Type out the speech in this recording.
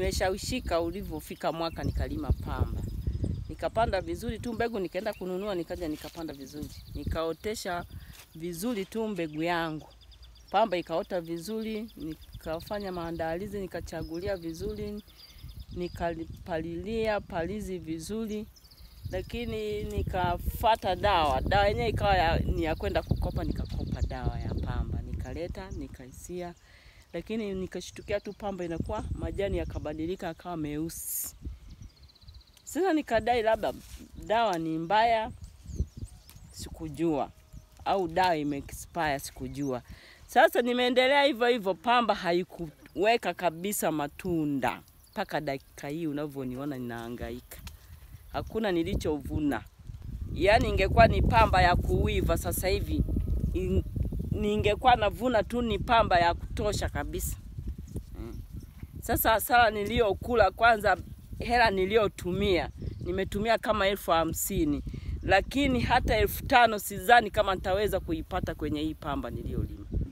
nimeshawishika ulivyofika mwaka nikalima pamba. Nikapanda vizuri tu mbegu nikaenda kununua nikaja nikapanda vizuri. Nikaotesha vizuri tu mbegu yangu. Pamba ikaota vizuri, nikafanya maandalizi, nikachagulia vizuri, nikapalilia palizi vizuri, lakini nikafata dawa. Dawa yenyewe ikawa ya, ni ya kwenda kukopa, nikakopa dawa ya pamba, nikaleta nikaisia, lakini nikashtukia tu pamba inakuwa majani yakabadilika akawa meusi. Sasa nikadai labda dawa ni mbaya, sikujua, au dawa imeexpire, sikujua. Sasa nimeendelea hivyo hivyo, pamba haikuweka kabisa matunda mpaka dakika hii unavyoniona ninahangaika, hakuna nilichovuna. Yaani ingekuwa ni pamba ya kuiva sasa hivi in- ningekuwa navuna tu ni pamba ya kutosha kabisa. Mm. Sasa hasara niliyokula, kwanza hela niliyotumia, nimetumia kama elfu hamsini lakini hata elfu tano sidhani kama nitaweza kuipata kwenye hii pamba niliyolima.